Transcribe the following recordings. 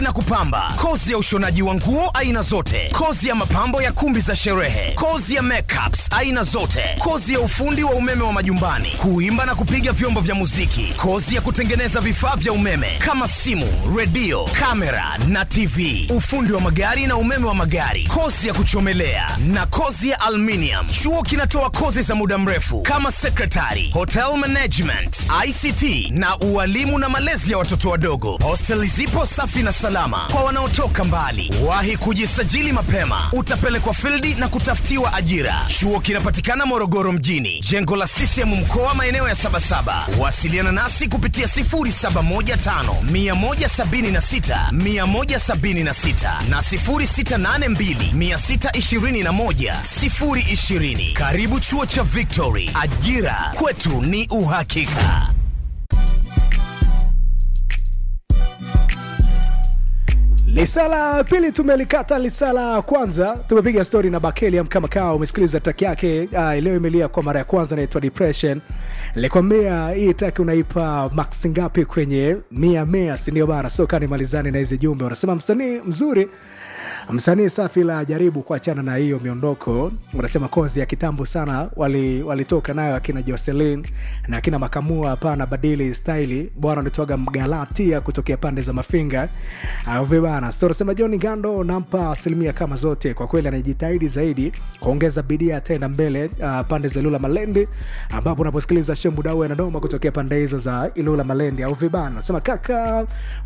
na kupamba, kozi ya ushonaji wa nguo aina zote, kozi ya mapambo ya kumbi za sherehe, kozi ya makeups aina zote, kozi ya ufundi wa umeme wa majumbani, kuimba na kupiga vyombo vya muziki, kozi ya kutengeneza vifaa vya umeme kama simu, redio, kamera na TV, ufundi wa magari na umeme wa magari, kozi ya kuchomelea na kozi ya aluminium. Chuo kinatoa kozi za muda mrefu kama secretary, hotel management, ICT na ualimu na malezi ya watoto wadogo. Hosteli zipo safi na salama kwa wanaotoka mbali. Wahi kujisajili mapema, utapelekwa fildi na kutafutiwa ajira. Chuo kinapatikana Morogoro mjini, jengo la CCM mkoa, maeneo ya Sabasaba. Wasiliana nasi kupitia 0715 176 176 na 0682 621 020. Karibu chuo cha Victory, ajira kwetu ni uhakika. Lisala pili tumelikata, lisala kwanza tumepiga stori na Bakeliam kama kawa. Umesikiliza track yake uh, leo imelia kwa mara ya kwanza, inaitwa Depression. Nilikwambia hii track unaipa max ngapi kwenye mia mia, si ndio bana? So kani malizani na hizi jumbe, unasema msanii mzuri msanii safi la jaribu kuachana na hiyo miondoko. Unasema kozi ya kitambo sana walitoka wali nayo akina Jocelyn na akina Makamua. Hapana, badili staili bwana, unatoga Mgalatia kutokea pande za Mafinga vibana. So unasema John Gando nampa asilimia kama zote, kwa kweli anajitahidi zaidi kuongeza bidii, ataenda mbele uh, pande za Ilula Malendi, ambapo unaposikiliza Shembudau anadoma kutokea pande hizo za Ilula Malendi au vibana. Unasema kaka,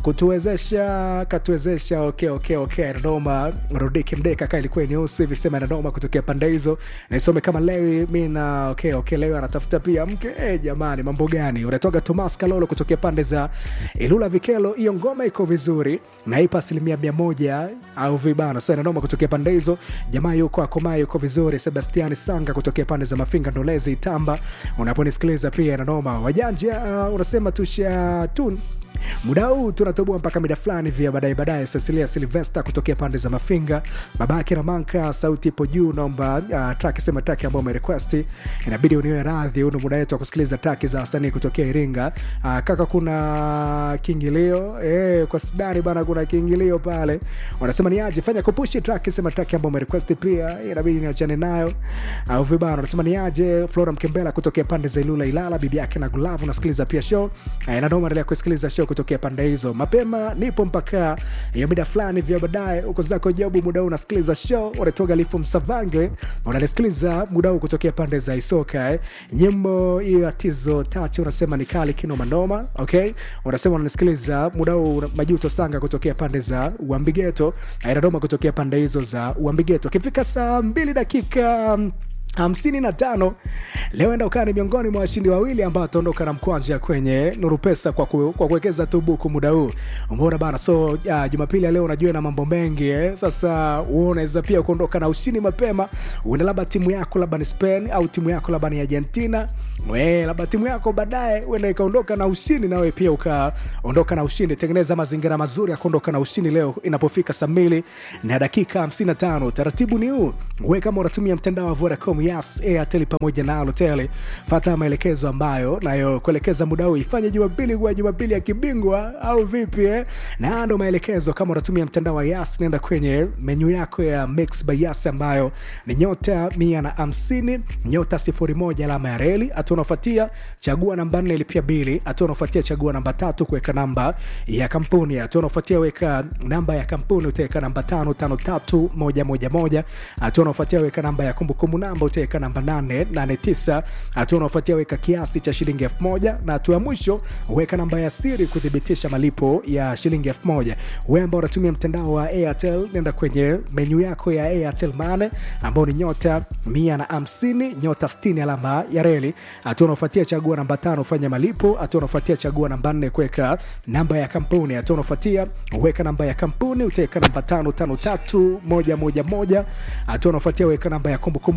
kutuwezesha katuwezesha, okay, okay, okay, anadoma Rudiki Mdeka ka ilikuwa nyeusi hivi sema inanoma kutokea pande hizo, nisome kama Lewi mi na okay, okay, Lewi anatafuta pia mke eh, jamani, mambo gani? Unatoka Tomas Kalolo kutokea pande za Ilula Vikelo, hiyo ngoma iko vizuri na ipa asilimia mia moja au vibana, so inanoma kutokea pande hizo. Jamaa yuko akomaa yuko vizuri. Sebastiani Sanga kutokea pande za Mafinga Ndolezi Itamba, unaponisikiliza pia inanoma. Wajanja uh, unasema tusha tun muda huu tunatoboa mpaka mida fulani vya baadaye baadaye. Cecilia Silvesta kutokea pande za Mafinga, babake Ramanka, sauti ipo juu. Naomba uh, track sema track ambayo umerequest, inabidi uniwe radhi. Huu muda wetu wa kusikiliza track za wasanii kutokea Iringa. Uh, kaka, kuna kiingilio eh, kwa sidani bana, kuna kiingilio pale. Wanasema ni aje, fanya kupushi track sema track ambayo umerequest, pia inabidi niachane nayo au uh, vibana. Wanasema ni aje, Flora Mkembela kutokea pande za Ilula Ilala, bibi yake na Gulavu, nasikiliza pia show uh, na ndio endelea kusikiliza show kutokea pande hizo mapema. Nipo mpaka hiyo mida fulani vya baadaye huko zako jabu. Muda huu unasikiliza show unatoka Lifu Msavange, unanisikiliza muda huu kutokea pande za Isoka eh. Nyimbo hiyo atizo tachi unasema ni kali kino manoma. Okay, unasema unanisikiliza muda huu Majuto Sanga kutokea pande za Uambigeto, Dodoma kutokea pande hizo za Uambigeto. Kifika saa mbili dakika hamsini na tano leo enda ukaa ni miongoni mwa washindi wawili ambao wataondoka na mkwanja kwenye Nuru Pesa kwa, ku, kwa kuwekeza tu buku muda huu. Umeona bana, so uh, Jumapili ya leo unajua na mambo mengi eh. Sasa unaweza pia kuondoka na ushindi mapema, uenda labda timu yako labda ni Spain au timu yako labda ni Argentina we labda timu yako baadaye uenda ikaondoka na ushindi, nawe pia ukaondoka na ushindi. Tengeneza mazingira mazuri ya kuondoka na ushindi leo inapofika saa mbili na dakika 55. Taratibu ni huu, we kama unatumia mtandao wa Vodacom, Yas, Airtel pamoja na Halotel, fata maelekezo ambayo nayo kuelekeza muda huu. Ifanye Jumapili kuwa Jumapili ya kibingwa au vipi eh? Na ndo maelekezo. Kama unatumia mtandao wa Yas, nenda kwenye menyu yako ya Mix by Yas ambayo ni nyota mia na hamsini nyota sifuri moja alama ya reli hatua unaofuatia chagua namba nne ilipia bili. Hatua unaofuatia chagua namba tatu kuweka namba ya kampuni. Hatua unaofuatia weka namba ya kampuni, utaweka namba tano tano tatu moja moja moja. Hatua unaofuatia weka namba ya kumbukumbu namba, utaweka namba nane nane tisa. Hatua unaofuatia weka kiasi cha shilingi elfu moja na hatua ya mwisho weka namba ya siri kuthibitisha malipo ya shilingi elfu moja. Wewe ambao unatumia mtandao wa Airtel, nenda kwenye menyu yako ya Airtel Money ambao ni nyota mia na hamsini nyota sitini alama ya reli hatua unaofuatia chagua namba tano fanya malipo. Hatua unaofuatia chagua namba nne kuweka namba ya kampuni. Hatua unaofuatia weka namba ya kampuni, utaweka namba tano tano tatu moja moja moja. Hatua unaofuatia weka namba ya kumbukumbu namba, utaweka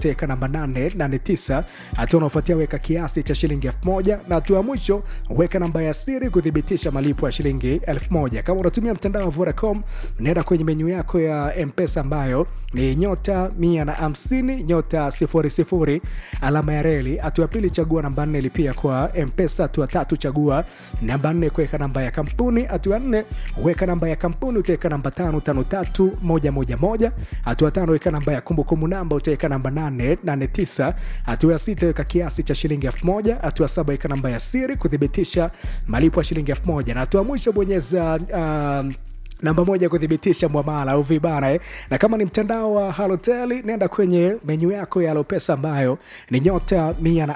utaweka namba 889 hatua unaofuatia weka kiasi cha shilingi 1000 na hatua ya mwisho weka namba ya siri kuthibitisha malipo ya shilingi 1000 kama unatumia mtandao wa vodacom naenda kwenye menyu yako ya mpesa ambayo ni nyota 150 nyota 00 alama ya reli hatua ya pili chagua namba 4 lipia kwa mpesa hatua tatu chagua namba 4 kuweka namba ya kampuni hatua ya 4 weka namba ya kampuni utaweka namba 553111 hatua tano weka namba ya kumbukumbu namba utaweka namba 889 hatua ya sita weka kiasi cha shilingi 1000 hatua ya saba weka namba ya siri kuthibitisha malipo ya shilingi 1000 na hatua ya mwisho bonyeza um, namba moja kuthibitisha mwamala au vibana eh. na kama ni mtandao wa haloteli nenda kwenye menyu yako ya alopesa ambayo ni nyota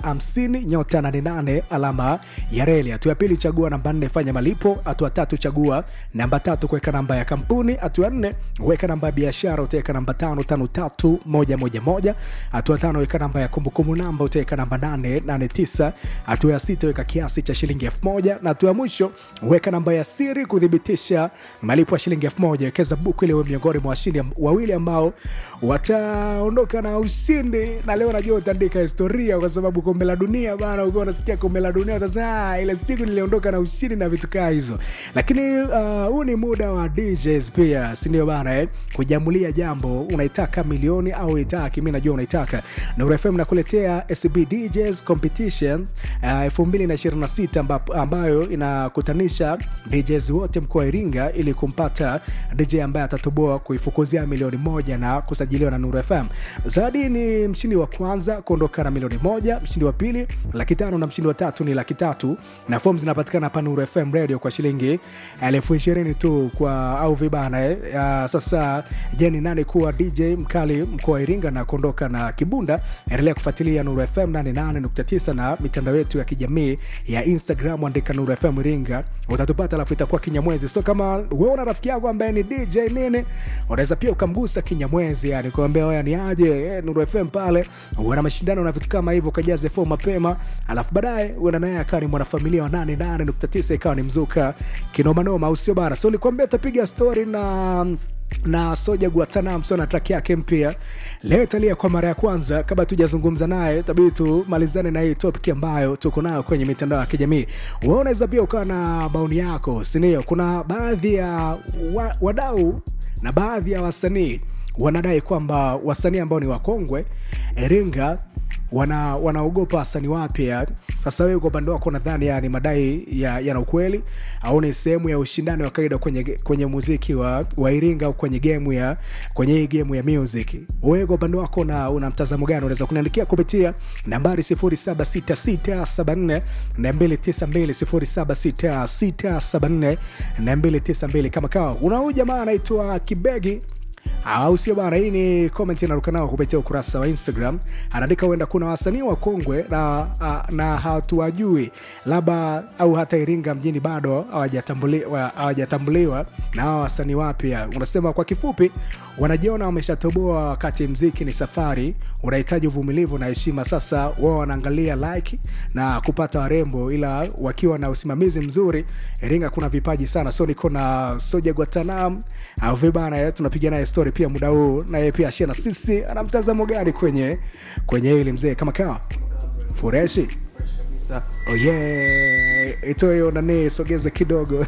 150 nyota 88 alama ya reli hatua ya pili chagua namba nne fanya malipo hatua tatu chagua namba tatu kuweka namba ya kampuni hatua nne weka namba ya biashara utaweka namba tano tano tatu moja moja moja hatua tano weka namba ya kumbukumbu namba utaweka namba nane nane tisa hatua ya sita weka kiasi cha shilingi elfu moja na hatua ya mwisho weka namba ya siri kuthibitisha malipo ya shilingi elfu moja wekeza buku ili uwe miongoni mwa washindi am- wawili ambao wataondoka na ushindi na leo najua utaandika historia kwa sababu kombe la dunia bana ukiwa unasikia kombe la dunia utasema "Ah, ile siku niliondoka na ushindi na vitu kaa hizo lakini uh, huu ni muda wa DJs pia sindio bana eh? kujamulia jambo unaitaka milioni au uitaki mi najua unaitaka Nuru FM nakuletea SB DJs competition uh, 2026 ambapo- ambayo inakutanisha DJs wote mkoa wa Iringa ili kumpata DJ ambaye atatoboa kuifukuzia milioni moja na kusajiliwa na Nuru FM. Zawadi ni mshindi wa kwanza kuondoka na milioni moja, mshindi wa pili laki tano na mshindi wa tatu ni laki tatu, na fomu zinapatikana hapa Nuru FM Radio kwa shilingi elfu ishirini tu kwa au vibana eh. Ya, sasa je, ni nani kuwa DJ mkali mkoa wa Iringa na kuondoka na kibunda? Endelea kufuatilia Nuru FM 88.9 na mitandao yetu ya kijamii ya Instagram, andika Nuru FM Iringa utatupata, alafu itakuwa kinyamwezi. So kama wewe una rafiki yako ambaye ni DJ nini, unaweza pia ukamgusa kinyamwezi, yani kuambia wewe ni aje eh, Nuru FM pale wana mashindano na vitu kama hivyo, kajaze fomu mapema, alafu baadaye uenda naye akawa ni mwanafamilia wa 88.9 ikawa ni mzuka kinomanoma, au sio bana? So nilikwambia utapiga story na na soja guatanam so na track yake mpya leo italia kwa mara ya kwanza kabla tujazungumza naye tabidi tumalizane na hii topic ambayo tuko nayo kwenye mitandao ya kijamii wewe unaweza pia ukawa na maoni yako sindio kuna baadhi ya wa, wadau na baadhi ya wasanii wanadai kwamba wasanii ambao ni wakongwe iringa wana wanaogopa wasanii wapya sasa wewe kwa upande wako nadhani yani madai ya- yana ukweli au ni sehemu ya ushindani wa kawaida kwenye, kwenye muziki wa, wa iringa au kwenye gemu ya kwenye hii gemu ya music wewe kwa upande wako una, una mtazamo gani unaweza kuniandikia kupitia nambari 076674 292 076674 kama kawa una huyu jamaa anaitwa kibegi au sio bana hii ni comment inaruka nao kupitia ukurasa wa instagram anaandika huenda kuna wasanii wa kongwe na, a- na hatuwajui labda au hata iringa mjini bado hawajatambuli- hawajatambuliwa na hawa wasanii wapya unasema kwa kifupi wanajiona wameshatoboa wakati mziki ni safari unahitaji uvumilivu na heshima sasa wao wanaangalia like na kupata warembo ila wakiwa na usimamizi mzuri iringa kuna vipaji sana so niko na soja guatanam au vibana eh, tunapiga naye story pia muda huu naye pia ashia na sisi ana mtazamo gani kwenye kwenye hili mzee kama kawa fureshi oh yeah. ito hiyo nani sogeze kidogo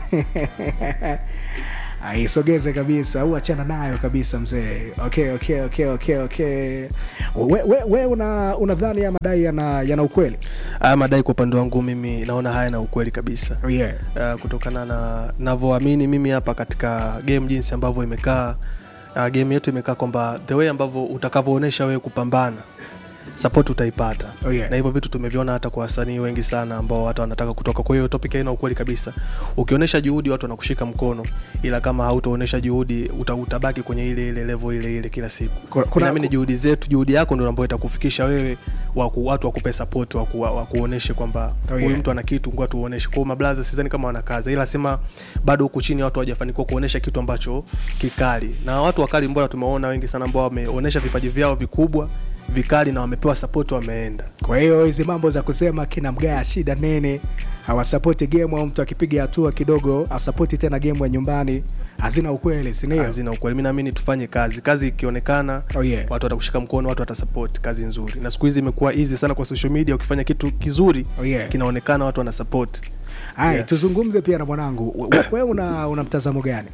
aisogeze kabisa au achana nayo kabisa mzee okay, okay, okay, okay, okay. we, we, we una unadhani ya madai yana, yana ukweli haya madai kwa upande wangu mimi naona haya na ukweli kabisa oh yeah. uh, kutokana na navyoamini mimi hapa katika game jinsi ambavyo imekaa uh, game yetu imekaa kwamba the way ambavyo utakavyoonyesha wewe kupambana support utaipata Oh, yeah. na hivyo vitu tumeviona hata kwa wasanii wengi sana ambao hata wanataka kutoka kwa hiyo topic haina ukweli kabisa ukionyesha juhudi watu wanakushika mkono ila kama hautaonyesha juhudi uta, utabaki kwenye ile ile level ile ile kila siku Kuna- kuna- naamini juhudi zetu juhudi yako ndio ambayo itakufikisha wewe waku, watu wakupe support waku, wakuoneshe kwamba Oh, huyu yeah. mtu ana kitu ngoja tuoneshe kwao mablaza sidhani kama wana kazi ila sema bado huku chini watu hawajafanikiwa kuonesha kitu ambacho kikali na watu wakali mbona tumeona wengi sana ambao wameonesha vipaji vyao vikubwa vikali na wamepewa support wameenda kwa hiyo hizi mambo za kusema kina mgaa shida nini hawasapoti game au mtu akipiga hatua kidogo asapoti tena game ya nyumbani hazina ukweli sindio hazina ukweli mi naamini tufanye kazi kazi ikionekana Oh, yeah. watu watakushika mkono watu watasupport kazi nzuri na siku hizi imekuwa easy sana kwa social media ukifanya kitu kizuri Oh, yeah. kinaonekana watu wanasupport haya Yeah. tuzungumze pia na mwanangu We- wewe una, una mtazamo gani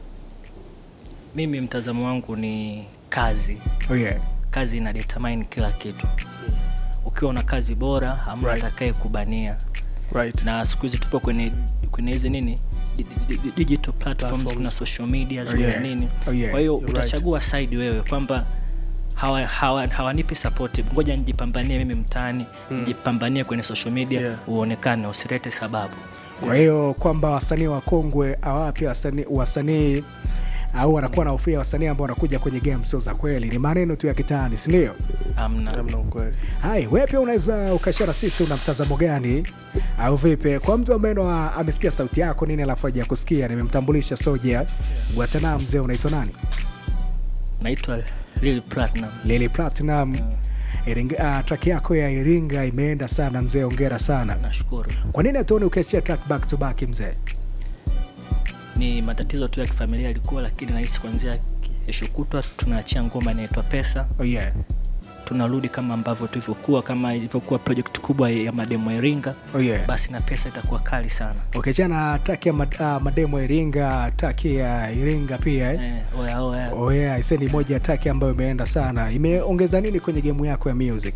mimi mtazamo wangu ni kazi oh, yeah. kazi ina determine kila kitu ukiwa na kazi bora hamna Right. atakaye kubania right na siku hizi tupo kwenye kwenye hizi nini di- di- di- digital platforms Platforms. kuna social media Oh, yeah. nini Oh, yeah. kwa hiyo You're utachagua side wewe kwamba hawa- hawa- hawanipi support ngoja nijipambanie mimi mtaani nijipambanie kwenye social media Yeah. uonekane usilete sababu kwa hiyo kwamba wasanii wakongwe awapi wasanii wasanii au wanakuwa na ufia wasanii ambao wanakuja kwenye game sio za kweli ni maneno tu ya kitaani sindio amna namna ukweli hai we pia unaweza ukashara sisi una mtazamo gani au vipi kwa mtu ambaye ndo a- amesikia sauti yako nini alafu aja kusikia nimemtambulisha soja guatana mzee unaitwa nani naitwa Lil Platinum lili platinum Iringa, uh, track yako ya iringa imeenda sana mzee ongera sana nashukuru kwa nini hatuoni ukiachia track back to back mzee ni matatizo tu ya kifamilia yalikuwa lakini nahisi kuanzia kesho kutwa tunaachia ngoma inaitwa pesa oh, yeah. tunarudi kama ambavyo tulivyokuwa kama ilivyokuwa project kubwa ya mademo ya iringa Oh, yeah. basi na pesa itakuwa kali sana ukiachana track ya mad, uh, mademo ya iringa track ya iringa pia eh? eh, oya, oya. oh, yeah. ise ni moja ya track ambayo imeenda sana imeongeza nini kwenye gemu yako ya music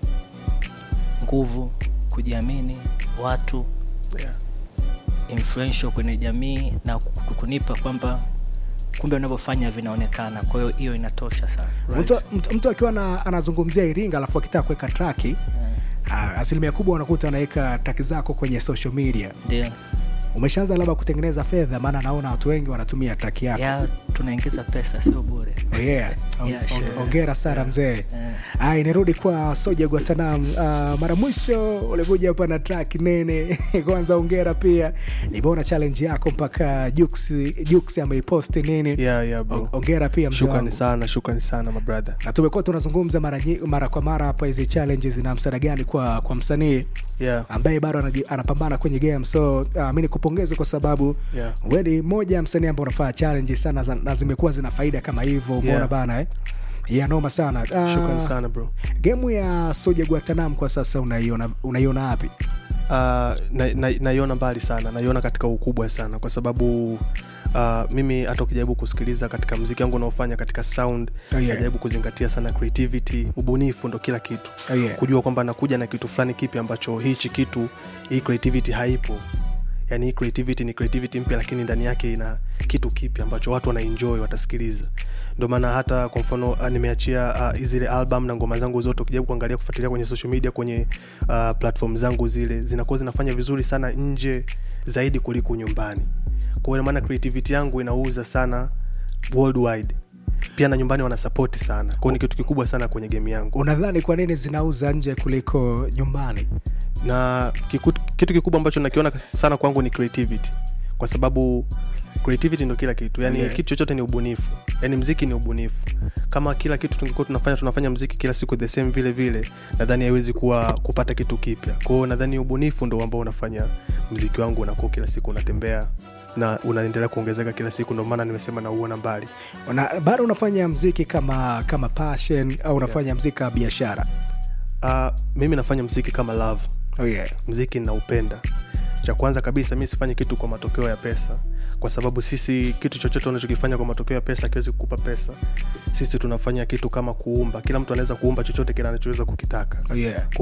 nguvu kujiamini watu yeah. influential kwenye jamii na ku- ku- kunipa kwamba kumbe unavyofanya vinaonekana kwa hiyo hiyo inatosha sana Right. mtu, mtu, mtu akiwa na, anazungumzia iringa alafu akitaka kuweka traki Eh, uh, asilimia kubwa unakuta anaweka traki zako kwenye social media ndio umeshaanza labda kutengeneza fedha maana naona watu wengi wanatumia traki yako ya tunaingiza pesa sio bure Oh, yeah. On- Yeah, on- sure. ongera sana mzee Eh, Ai, nirudi kwa soja guatanam uh, mara mwisho ulikuja hapa na track nene kwanza ongera pia nimeona challenge yako mpaka Jux Jux ameiposti nini yeah, yeah, bro. O- ongera pia mzee shukrani wangu. sana shukrani sana mabrother na tumekuwa tunazungumza mara, nyi- mara kwa mara hapa hizi challenges zina msaada gani kwa kwa msanii yeah. ambaye bado anaji- anapambana kwenye game so uh, mi nikupongeze kwa sababu Yeah. we ni moja ya msanii ambao unafanya challenge sana za- na zimekuwa zina faida kama hivyo umeona Yeah. bana eh? ya noma sana uh, shukrani sana bro gemu ya soja guatanam kwa sasa unaiona unaiona wapi uh, naiona na, naiona mbali sana naiona katika ukubwa sana kwa sababu uh, mimi hata ukijaribu kusikiliza katika mziki wangu unaofanya katika sound Oh, yeah. najaribu kuzingatia sana creativity ubunifu ndo kila kitu Oh, yeah. kujua kwamba nakuja na kitu fulani kipi ambacho hichi kitu hii creativity haipo yani hii creativity ni creativity mpya lakini ndani yake ina kitu kipi ambacho watu wanaenjoy watasikiliza ndio maana hata kwa mfano uh, nimeachia uh, zile album na ngoma zangu zote ukijaribu kuangalia kufuatilia kwenye social media kwenye uh, platform zangu zile zinakuwa zinafanya vizuri sana nje zaidi kuliko nyumbani kwa hiyo maana creativity yangu inauza sana worldwide pia na nyumbani wanasapoti sana kwao ni kitu kikubwa sana kwenye game yangu unadhani kwa nini zinauza nje kuliko nyumbani na kiku, kitu kikubwa ambacho nakiona sana kwangu ni creativity kwa sababu creativity ndo kila kitu yani Yeah. kitu chochote ni ubunifu yani mziki ni ubunifu kama kila kitu tungekuwa tunafanya tunafanya mziki kila siku the same vile vile nadhani haiwezi kuwa kupata kitu kipya kwao nadhani ubunifu ndo ambao unafanya mziki wangu unakuwa kila siku unatembea na unaendelea kuongezeka kila siku ndio maana nimesema nauona mbali Una, bado unafanya mziki kama kama passion au unafanya yeah. mziki kama biashara uh, mimi nafanya mziki kama love oh, yeah. mziki naupenda cha kwanza kabisa mi sifanyi kitu kwa matokeo ya pesa kwa sababu sisi kitu chochote unachokifanya kwa matokeo ya pesa akiwezi kukupa pesa sisi tunafanya kitu kama kuumba kila mtu anaweza kuumba chochote kile anachoweza kukitaka Oh, yeah.